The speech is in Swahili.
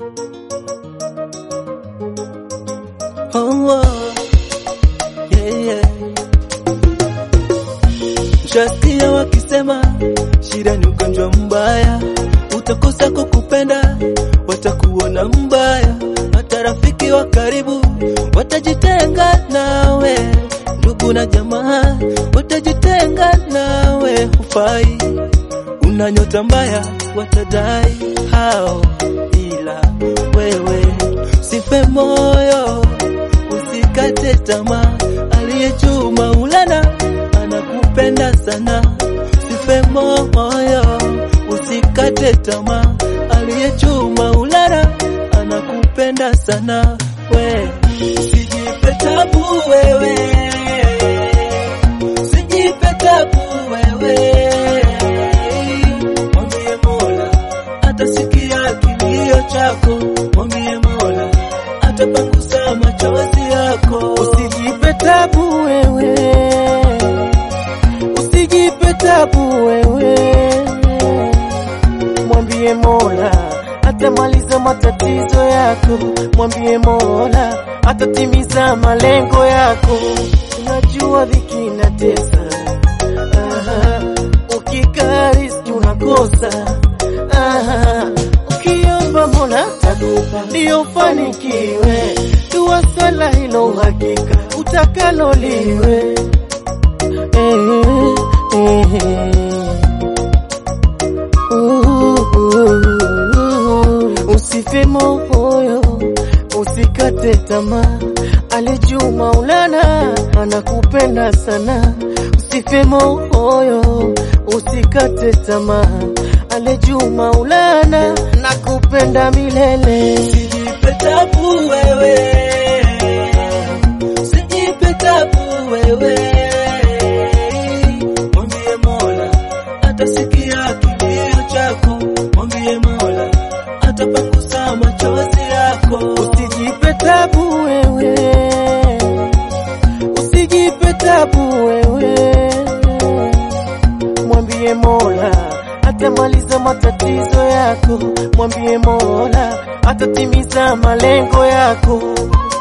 Oh, oh. Yeah, yeah. Shasikia wakisema shida ni ugonjwa mbaya, utakosa kukupenda, watakuona mbaya, hata rafiki wa karibu watajitenga nawe, ndugu na jamaa watajitenga nawe, hufai, una nyota mbaya, watadai hao, ila wewe sife moyo, usikate tamaa, aliye juu Maulana anakupenda sana, sife moyo, usikate tamaa, aliye juu Maulana anakupenda sana, we usijipe tabu wewe, usijipe tabu wewe, mwambie Mola atasikia kilio chako, mwambie Mola atapangusa machozi yako, Usijipe tabu wewe, usijipe tabu wewe, mwambie Mola atamaliza matatizo yako, mwambie Mola atatimiza malengo yako. Unajua dhiki inatesa, Aha, ukikaa riski unakosa, Aha, ukiomba Mola atakupa ndio ufanikiwe. Dua swala hilo uhakika utakalo liwe. Eh, eh, uh, Usife moyo, usikate tamaa, alijuu Maulana anakupenda sana. Usife moyo, usikate tamaa, alijuu Maulana nakupenda milele. usijipe tabu wewe, usijipe tabu wewe, mwambie Mola atasikia kilio chako, mwambie Mola atapangusa machozi yako. Usijipe tabu wewe, usijipe tabu wewe, mwambie Mola atamaliza matatizo yako, mwambie Mola atatimiza malengo yako.